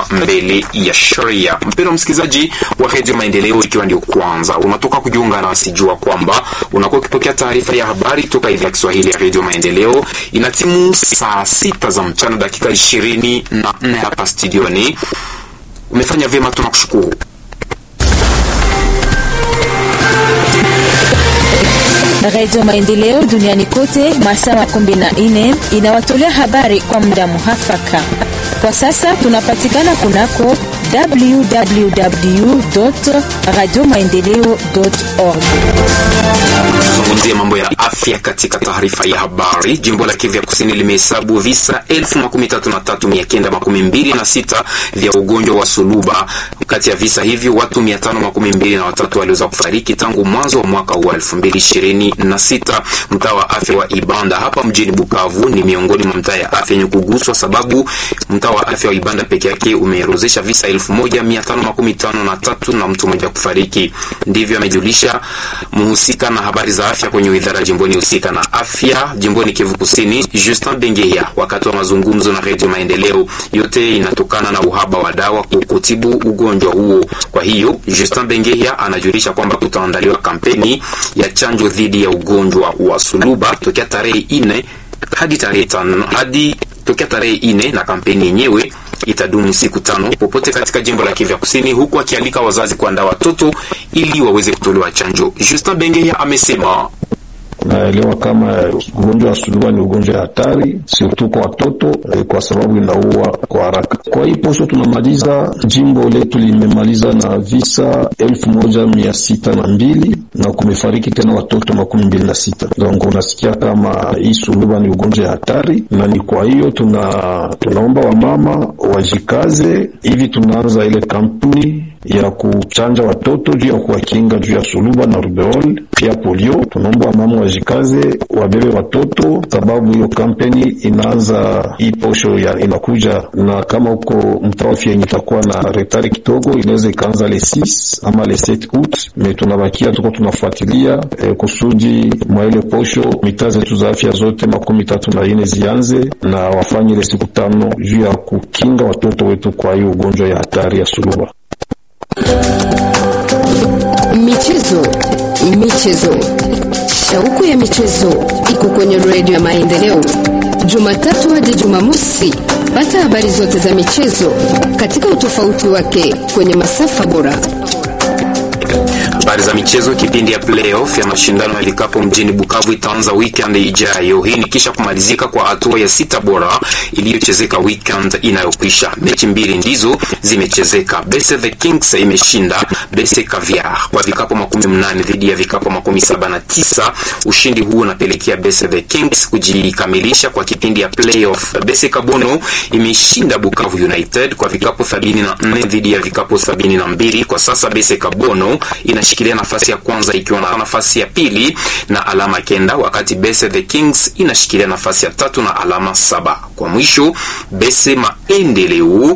mbele ya sheria. Mpendwa msikilizaji wa redio Maendeleo, ikiwa ndio kwanza unatoka kujiunga nasi, jua kwamba unakuwa ukipokea taarifa ya habari toka idhaa ya Kiswahili ya redio Maendeleo. Ina timu saa sita za mchana dakika ishirini na nne hapa studioni. Umefanya vyema, tunakushukuru. Radio Maendeleo duniani kote masaa makumi na nne inawatolea habari kwa muda muhafaka. Kwa sasa tunapatikana kunako www radio maendeleo org. Tuzungumzie mambo ya afya katika taarifa ya habari. Jimbo la Kivu ya Kusini limehesabu visa elfu makumi tatu na tatu mia kenda makumi mbili na sita vya ugonjwa wa suluba. Kati ya visa hivyo watu mia tano makumi mbili na watatu waliweza kufariki tangu mwanzo wa mwaka huu elfu mbili ishirini na sita. Mtaa wa afya wa Ibanda hapa mjini Bukavu ni miongoni mwa mtaa ya afya yenye kuguswa, sababu mtaa wa afya wa Ibanda peke yake umeorozesha visa elfu moja mia tano makumi tano na tatu na mtu mmoja kufariki. Ndivyo amejulisha mhusika na habari za afya kwenye idara jimboni husika na afya jimboni Kivu Kusini, Justin Bengeya, wakati wa mazungumzo na Redio Maendeleo. Yote inatokana na uhaba wa dawa kutibu ugonjwa huo. Kwa hiyo Justin Bengeya anajulisha kwamba kutaandaliwa kampeni ya chanjo dhidi ya ugonjwa wa suluba tokea tarehe ine hadi tarehe tano hadi tokea tarehe ine na kampeni yenyewe itadumu siku tano popote katika jimbo la Kivu Kusini, huku akialika wazazi kuandaa watoto ili waweze kutolewa chanjo. Justin Bengeya amesema Naelewa kama ugonjwa wa suluba ni ugonjwa ya hatari surtout kwa watoto eh, kwa sababu inaua kwa haraka. Kwa hii posho tunamaliza, jimbo letu limemaliza na visa elfu moja mia sita na mbili na kumefariki tena watoto makumi mbili na sita. Donc unasikia kama hii suluba ni ugonjwa ya hatari, na ni kwa hiyo tuna tunaomba wamama wajikaze hivi, tunaanza ile kampuni ya kuchanja watoto juu ya kuwakinga juu ya suluba na rubeol pia polio. Tunaomba wamama wajikaze, wabebe watoto, sababu hiyo kampeni inaanza hii posho ya inakuja, na kama huko mtaa afya yenye itakuwa na retari kidogo, inaweza ikaanza le 6 ama le 7 août, me tunabakia tuko tunafuatilia eh, kusudi mwa ile posho mitaa zetu za afya zote makumi tatu na ine zianze na wafanye ile siku tano juu ya kukinga watoto wetu kwa hiyo ugonjwa ya hatari ya suluba. Michezo, michezo, shauku ya michezo iko kwenye redio ya Maendeleo, Jumatatu hadi Jumamosi. Pata habari zote za michezo katika utofauti wake kwenye masafa bora. Habari za michezo. Kipindi ya playoff ya mashindano ya likapo mjini Bukavu itaanza weekend ijayo. Hii ni kisha kumalizika kwa hatua ya sita bora iliyochezeka weekend inayokwisha. Mechi mbili ndizo zimechezeka. Bese the Kings imeshinda Bese Caviar kwa vikapo makumi mnane dhidi ya vikapo makumi saba na tisa. Ushindi huu unapelekea Bese the Kings kujikamilisha kwa kipindi ya playoff. Bese Kabono imeshinda Bukavu United kwa vikapo sabini na nne dhidi ya vikapo sabini na mbili. Kwa sasa Bese Kabono inashikilia nafasi ya kwanza ikiwa na nafasi ya pili na alama kenda, wakati Bese the Kings inashikilia nafasi ya tatu na alama saba. Kwa mwisho Bese Maendeleo